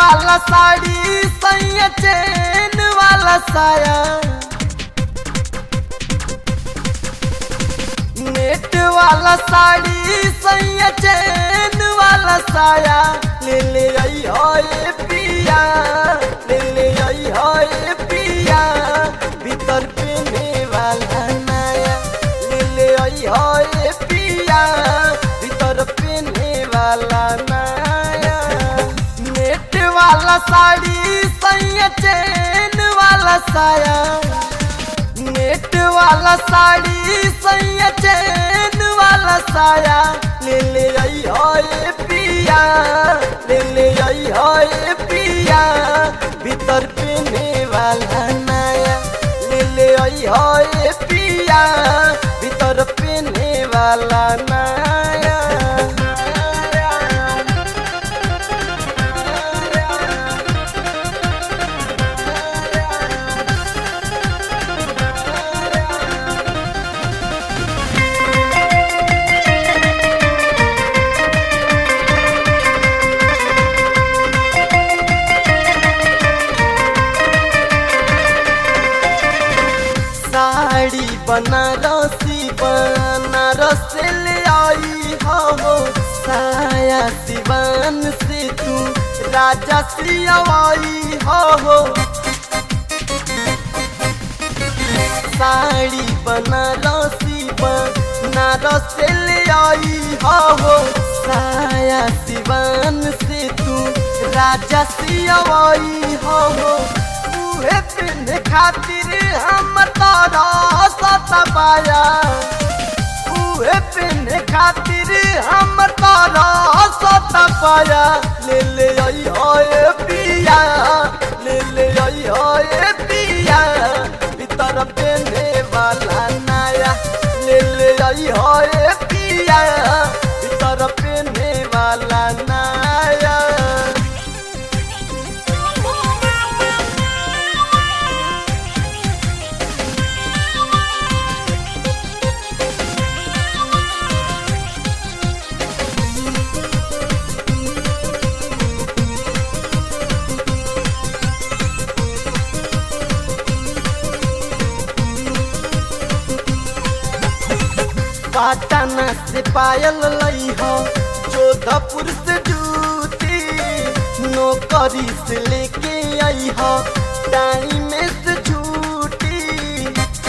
वाला साड़ी सैया चैन वाला साया नेट वाला साड़ी सैया चैन वाला साया ले ले आई होए पिया ले ले आई होए पिया भीतर पहने वाला नया ले ले आई होए पिया भीतर पहने वाला नया नेट वाला साड़ी सैया चैन वाला साया नेट वाला साड़ी सैया चैन वाला साया ले ले आई होए पिया ले ले आई होए पिया भीतर पहने वाला नया ले ले आई होए पिया भीतर पहने वाला नया साड़ी बनारसी बनारस ले आई हो साया सिवान से तू राजा सियावाई हो साड़ी बनारसी बनारस ले आई हो साया सिवान से तू राजा सियावाई हो उहे पिन खातिर हम तारा सतबाया उहे पिन खातिर हम तारा सतबाया ले ले आई होए पिया ले ले आई होए पिया भीतर पहने वाला नया ले ले आई होए पिया भीतर पहने वाला नया पाटना से पायल लई हो जोधपुर से जूती नौकरी से लेके आई हो टाइम से छूटी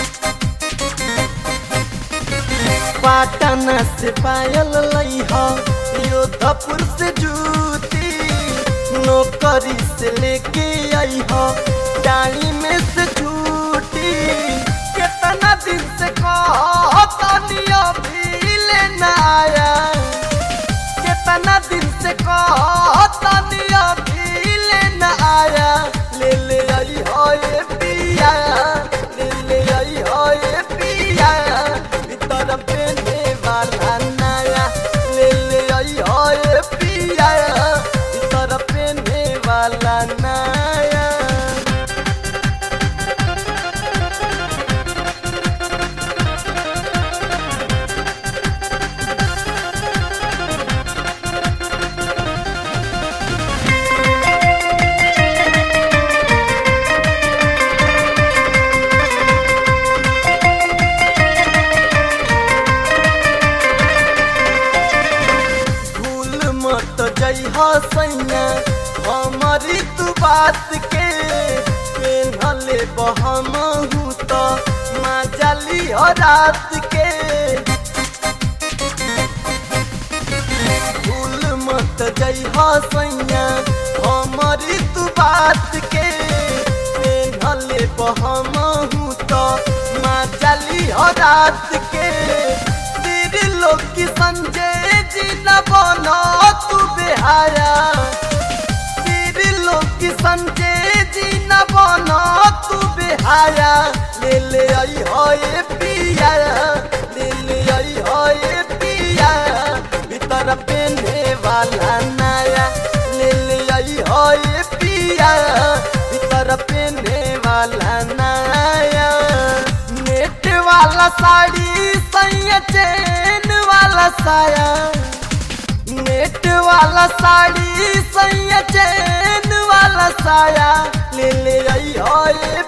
पाटना से पायल लई हो योधपुर से जूती नौकरी से लेके आई हो टाइम से छूटी कितना दिन से कहतनिया भी लेना आया कितना दिन से कहतनिया भी लेना आया ले ले आई होए पिया ले ले आई होए पिया भीतर पहने वाला नया ले ले आई होए पिया भीतर पहने वाला नया भूल मत जइह सैया हमारी तू बात के पेन्हले बहमहू तो माजली हो रात के भूल मत जइह सैया हमारी तू बात के पेन्हले बहमहू तो माजली हो रात के तेरे लोग की संजय जी न बनो तू बेहाया तेरे लोग की संजय जी न बनो तू बेहाया ले ले आई होए पिया ले ले आई होए पिया भीतर पहने वाला नया ले ले आई होए पिया भीतर पहने वाला नया नेट वाला साड़ी सैया चैन वाला साया नेट वाला साड़ी सैया चैन वाला साया ले ले आई ओए